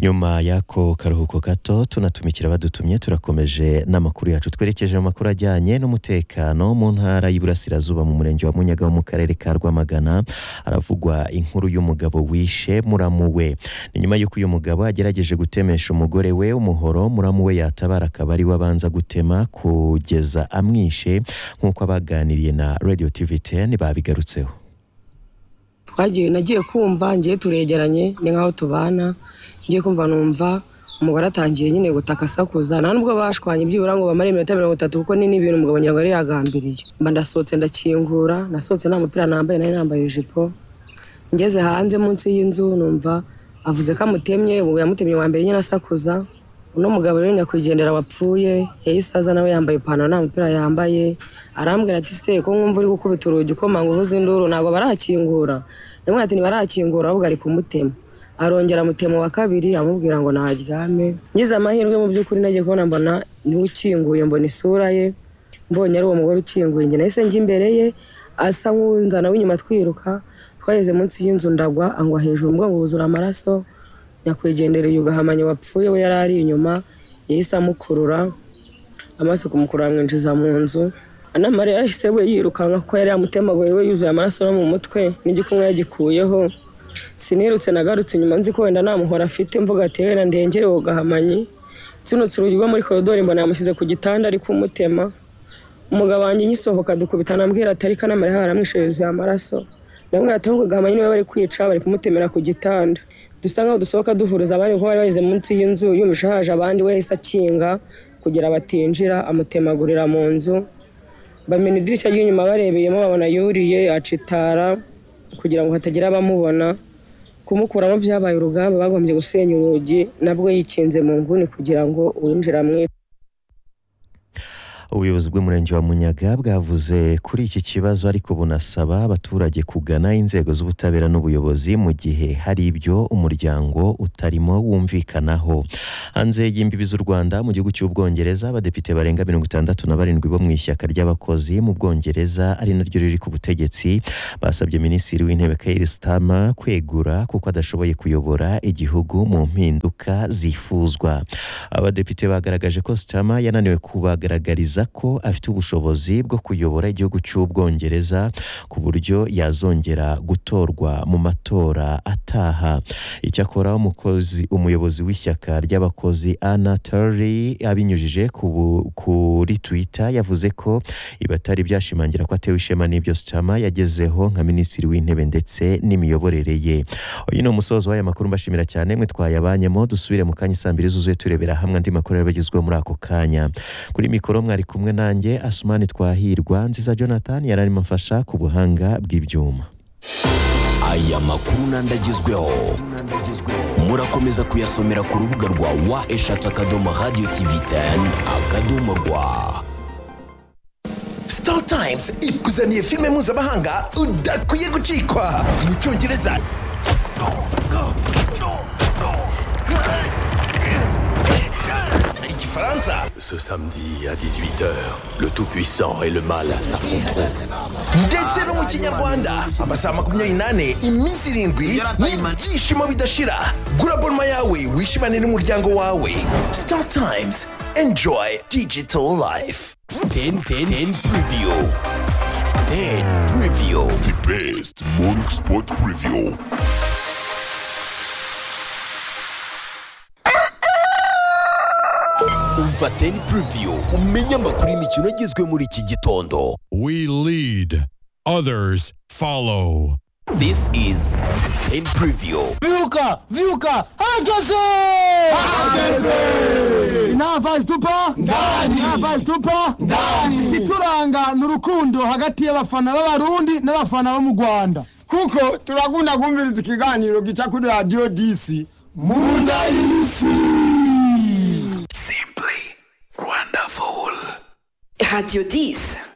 nyuma y'ako karuhuko gato tunatumikira abadutumye turakomeje n'amakuru yacu twerekeje mu makuru ajyanye n'umutekano mu ntara y'iburasirazuba mu murenge wa munyaga wo mu karere ka rwamagana haravugwa inkuru y'umugabo wishe muramu we ni nyuma y'uko uyu mugabo agerageje gutemesha umugore we umuhoro muramu we yatabara akaba ari we abanza gutema kugeza amwishe nk'uko abaganiriye na radio tv 10 babigarutseho twagiye nagiye kumva ngiye turegeranye ni nkaho tubana ngiye kumva numva umugore atangiye nyine gutaka asakuza nta nubwo bashwanye byibura ngo bamare iminota mirongo itatu kuko ni n'ibintu umugabo nyirango yari yagambiriye mba ndasohotse ndakingura nasohotse nta mupira nambaye nari nambaye ijipo ngeze hanze munsi y'inzu numva avuze ko amutemye ubu yamutemye wa mbere nyine asakuza uno mugabo rero nyakwigendera wapfuye yahise aza nawe yambaye ipantaro nta mupira yambaye arambwira ati se ko mwumva uri gukubita urugi ukomanga uvuza induru ntabwo barakingura ndamubwira ati ntibarakingura ahubwo ari kumutema arongera amutema wa kabiri amubwira ngo naharyame ngize amahirwe mu by'ukuri nagiye kubona mbona niwe ukinguye mbona isura ye mbonye ari uwo mugore ukinguye njye nahise njya imbere ye asa nk'uwunzana w'inyuma twiruka twageze munsi y'inzu ndagwa angwa hejuru umugongo wuzura amaraso nyakwigendereye ugahamanya wapfuye we yari ari inyuma yahise amukurura amaso kumukurura amwinjiza mu nzu anamarira yahise we yirukanka kuko yari yamutemaguye we yuzuye amaraso no mu mutwe n'igikumwe yagikuyeho sinirutse nagarutse inyuma nzi ko wenda nta muhora afite mvuga ati wenda ndengere uwo gahamanyi nsunutse urugi rwo muri koridori mbona yamushyize ku gitanda ari kumutema umugabo wanjye ngisohoka dukubitana ambwira ati ariko anamarira haramwishe yuzuye amaraso ndamubwira ati ahubwo gahamanyi niwe bari kwica bari kumutemera ku gitanda dusa nkaho dusohoka duhuriza abandi kuko bari bageze munsi y'inzu yumvise haje abandi we yahise akinga kugira batinjira amutemagurira mu nzu bamena idirishya ry'inyuma barebeyemo babona yuriye acitara kugira ngo hatagira abamubona kumukuramo byabaye urugamba bagombye gusenya urugi nabwo yikinze mu nguni kugira ngo uwinjira amwice ubuyobozi bw'umurenge wa munyaga bwavuze kuri iki kibazo ariko bunasaba abaturage kugana inzego z'ubutabera n'ubuyobozi mu gihe hari ibyo umuryango utarimo wumvikanaho hanze y'imbibi z'u rwanda mu gihugu cy'ubwongereza abadepite barenga mirongo itandatu na barindwi bo mu ishyaka ry'abakozi mu bwongereza ari naryo riri ku butegetsi basabye minisitiri w'intebe Keir Starmer kwegura kuko adashoboye kuyobora igihugu mu mpinduka zifuzwa abadepite bagaragaje ko Starmer yananiwe kubagaragariza ko afite ubushobozi bwo kuyobora igihugu cy'ubwongereza ku buryo yazongera gutorwa mu matora ataha icyakora umukozi umuyobozi w'ishyaka ry'abakozi Anna Terry abinyujije kuri Twitter yavuze ko ibi atari byashimangira ko atewe ishema n'ibyo Starmer yagezeho nka minisitiri w'intebe ndetse n'imiyoborere ye uyu ni umusozo w'aya makuru mbashimira cyane mwe twayabanyemo dusubire mu kanya saa mbiri zuzuye turebera hamwe andi makuru yabagezweho muri ako kanya kuri mikoro mwari kumwe nanjye asumani twahirwa nziza jonathan yari arimo afasha ku buhanga bw'ibyuma aya makuru n'andagezweho murakomeza kuyasomera ku rubuga rwa wa eshatu akadomo radiyo tivi teni akadomo rwa star times ikuzaniye filime mpuzamahanga udakwiye gucikwa mu cyongereza Ce samedi à 18h, le Tout-Puissant et le Mal s'affronteront. ndetse no mu kinyarwanda amasaha makumyabiri n'ane iminsi irindwi n'ibyishimo bidashira gura bonoma yawe wishimane n'umuryango wawe star times enjoy digital life 10 10 10 preview. 10 preview. The best morning sport preview. Umva 10 preview. Umenye amakuru y'imikino agezwe muri iki gitondo. We lead, others follow. This is 10 preview. Viuca, Viuca, hageze! Inava zitupa ndani, inava zitupa ndani. Ituranga ni urukundo hagati y'abafana b'abarundi n'abafana bo mu Rwanda. kuko turakunda kumviriza ikiganiro gica kuri radiyo disi munda y'isi Radio 10